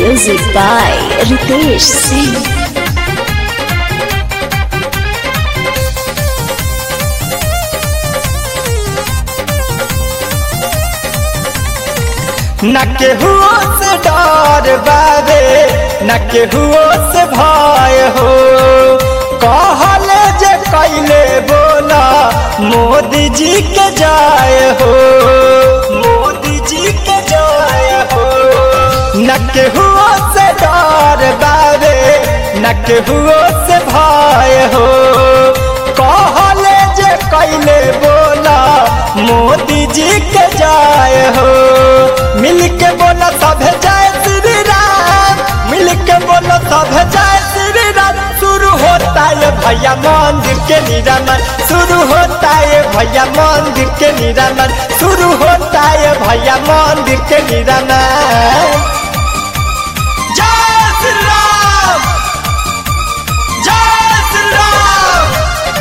Music by Ritesh Singh. न केहुओ से डर बाबे न केहुओ से भय हो कहले जे कैले बोला मोदी जी के जाय हो मोदी जी के जाय हो न केहुओ से डर बाबे न केहुओ से भय हो कहले जे कैले बोला मोदी जी के जाय हो मिल के बोला सब जय श्री राम मिल के बोला सब जय श्री राम शुरू होता है भैया मंदिर के निरामन शुरू होता है भैया मंदिर के निरामन शुरू होता है भैया मंदिर के निरामन जय श्री राम जय श्री राम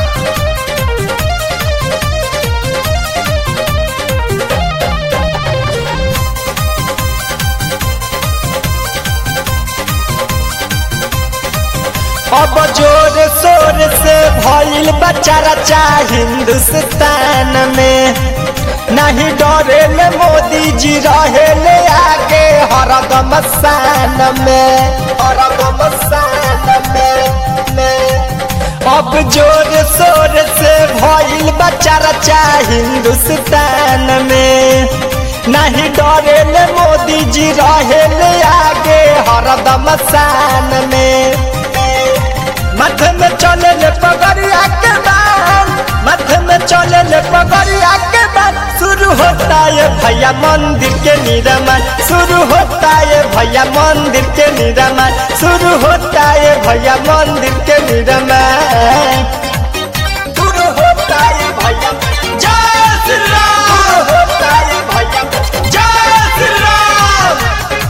अब जोर शोर से भइल बच्चा रचा हिंदुस्तान में नहीं डरे ले मोदी जी रहे ले आगे हरदम शान में हरदम शान में, में अब जोर शोर से भइल बच्चा रचा हिंदुस्तान में नहीं डरे ले मोदी जी रहे ले आगे हरदम शान में माथे में चले ले पगड़िया के बाल माथे में चले ले पगड़िया के बाल शुरू होता है भैया मंदिर के निरामन शुरू होता है भैया मंदिर के निरामन शुरू होता है भैया मंदिर के निरामन शुरू होता है भैया जय श्री राम शुरू होता है भैया जय श्री राम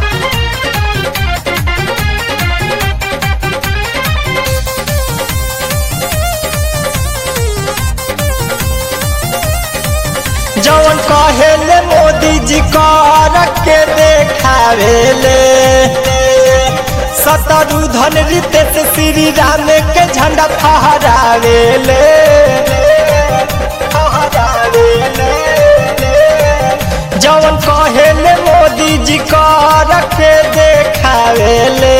जौन कहेले मोदी जी कर के देखावेले शत्रुधन रितेश श्री राम के झंडा फहरावेले फहरावेले जौन कहेले मोदी जी कर के देखावेले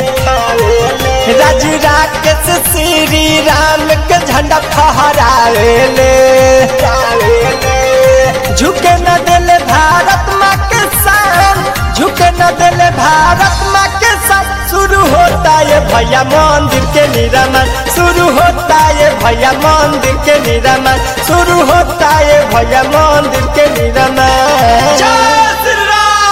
राजू राकेश श्री राम के झंडा फहरावेले झुके न दिल भारत माँ के शान झुके न दिल भारत माँ के शान शुरू होता है भैया मंदिर के निरामन शुरू होता है भैया मंदिर के निरामन शुरू होता है भैया मंदिर के निरामन